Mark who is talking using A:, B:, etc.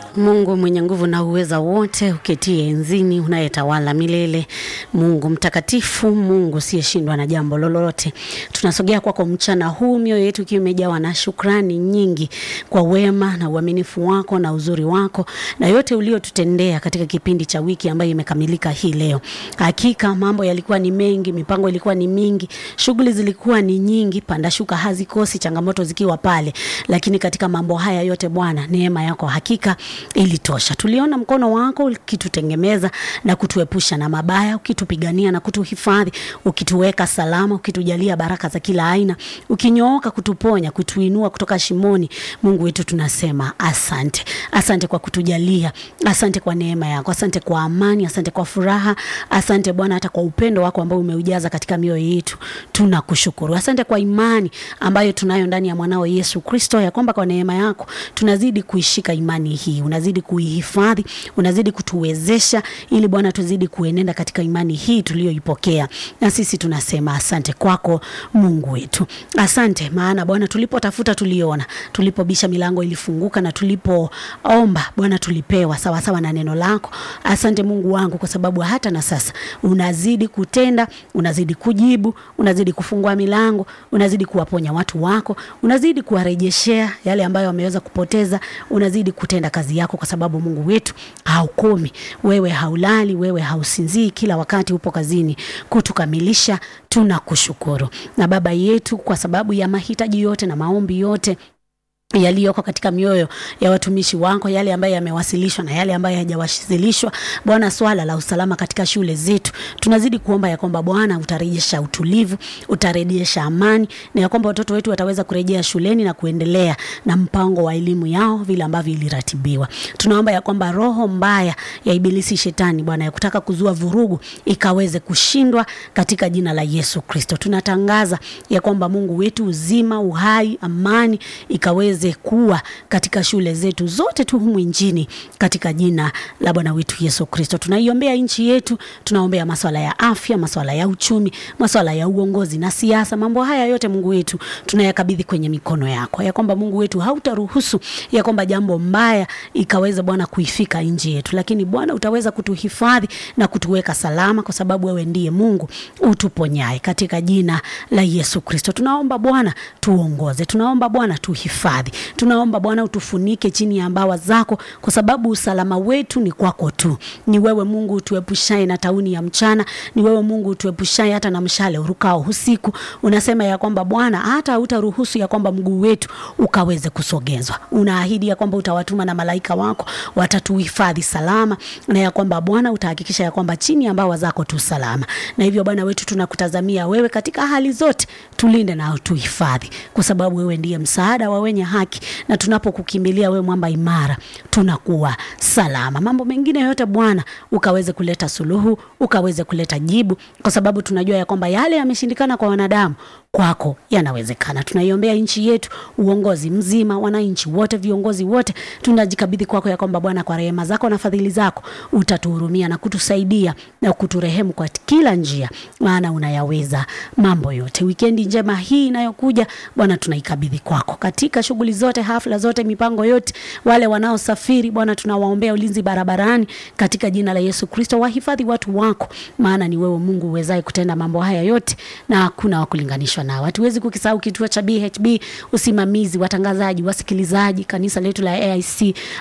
A: Mungu mwenye nguvu na uweza wote, uketie enzini, unayetawala milele, Mungu mtakatifu, Mungu usiyeshindwa na jambo lolote. Tunasogea kwako mchana huu, mioyo yetu ikiwa imejawa na shukrani nyingi kwa wema na uaminifu wako na uzuri wako na yote uliotutendea katika kipindi cha wiki ambayo imekamilika hii leo. Hakika mambo yalikuwa ni mengi, mipango ilikuwa ni mingi, shughuli zilikuwa ni nyingi, panda shuka hazikosi, changamoto zikiwa pale, lakini katika mambo haya yote Bwana, neema yako hakika ilitosha. Tuliona mkono wako ukitutengemeza na kutuepusha na mabaya, ukitupigania na kutuhifadhi, ukituweka salama, ukitujalia baraka za kila aina, ukinyooka kutuponya, kutuinua kutoka shimoni. Mungu wetu, tunasema asante. Asante kwa kutujalia, asante kwa neema yako, asante kwa amani, asante kwa furaha, asante Bwana hata kwa upendo wako ambao umeujaza katika mioyo yetu. Tunakushukuru. Asante kwa imani ambayo tunayo ndani ya mwanao Yesu Kristo, ya kwamba kwa neema yako tunazidi kuishika imani hii, unazidi kuihifadhi, unazidi kutuwezesha ili Bwana tuzidi kuenenda katika imani hii tuliyoipokea, na sisi tunasema asante kwako Mungu wetu. Asante maana Bwana, tulipotafuta tuliona, tulipobisha milango ilifunguka, na tulipoomba Bwana tulipewa sawasawa sawa na neno lako. Asante Mungu wangu, kwa sababu hata na sasa unazidi kutenda, unazidi kujibu, unazidi kufungua milango, unazidi kuwaponya watu wako, unazidi kuwarejeshea yale ambayo wameweza kupoteza, unazidi kutenda kazi yako, kwa sababu Mungu wetu haukomi, wewe haulali, wewe hausinzii, kila wakati upo kazini kutukamilisha. Tunakushukuru na Baba yetu kwa sababu ya mahitaji yote na maombi yote yaliyoko katika mioyo ya watumishi wako, yale ambayo yamewasilishwa na yale ambayo hayajawasilishwa. Bwana, swala la usalama katika shule zetu, tunazidi kuomba ya kwamba Bwana utarejesha utulivu, utarejesha amani, na ya kwamba watoto wetu wataweza kurejea shuleni na kuendelea na mpango wa elimu yao vile ambavyo iliratibiwa. Tunaomba ya kwamba roho mbaya ya ibilisi shetani, Bwana, ya kutaka kuzua vurugu ikaweze kushindwa katika jina la Yesu Kristo. Tunatangaza ya kwamba Mungu wetu, uzima, uhai, amani ikaweze kuwa katika shule zetu zote tu humu nchini katika jina la Bwana wetu Yesu Kristo. Tunaiombea nchi yetu, tunaombea masuala ya afya, masuala ya uchumi, masuala ya uongozi na siasa. Mambo haya yote Mungu wetu tunayakabidhi kwenye mikono yako, ya kwamba Mungu wetu hautaruhusu ya kwamba jambo mbaya ikaweza Bwana kuifika nchi yetu, lakini Bwana utaweza kutuhifadhi na kutuweka salama, kwa sababu wewe ndiye Mungu utuponyaye katika jina la Yesu Kristo. Tunaomba Bwana tuongoze, tunaomba Bwana tuhifadhi tunaomba Bwana utufunike chini ya mbawa zako, kwa sababu usalama wetu ni kwako tu. Ni wewe Mungu utuepushaye na tauni ya mchana, ni wewe Mungu utuepushaye hata na mshale urukao usiku. Unasema ya kwamba Bwana hata hautaruhusu ya kwamba mguu wetu ukaweze kusogezwa. Unaahidi ya kwamba utawatuma na malaika wako watatuhifadhi salama, na ya kwamba Bwana utahakikisha ya kwamba chini ya mbawa zako tu salama. Na hivyo Bwana wetu tunakutazamia wewe katika hali zote, tulinde na utuhifadhi, kwa sababu wewe ndiye msaada wa wenye haki na tunapokukimbilia wewe mwamba imara, tunakuwa salama. Mambo mengine yote Bwana ukaweze kuleta suluhu, ukaweze kuleta jibu, kwa sababu tunajua ya kwamba yale yameshindikana kwa wanadamu, kwako yanawezekana. Tunaiombea nchi yetu, uongozi mzima, wananchi wote, viongozi wote, tunajikabidhi kwako ya kwamba Bwana, kwa rehema zako na fadhili zako utatuhurumia na kutusaidia na kuturehemu kwa kila njia, maana unayaweza mambo yote. Wikendi njema hii inayokuja Bwana, tunaikabidhi kwako katika shughuli zote, hafla zote, mipango yote, wale wanaosafiri Bwana, tunawaombea ulinzi barabarani katika jina la Yesu Kristo. Wahifadhi watu wako, maana ni wewe Mungu uwezaye kutenda mambo haya yote na hakuna wa kulinganishwa nao. Hatuwezi kukisahau kituo cha BHB, usimamizi, watangazaji, wasikilizaji, kanisa letu la AIC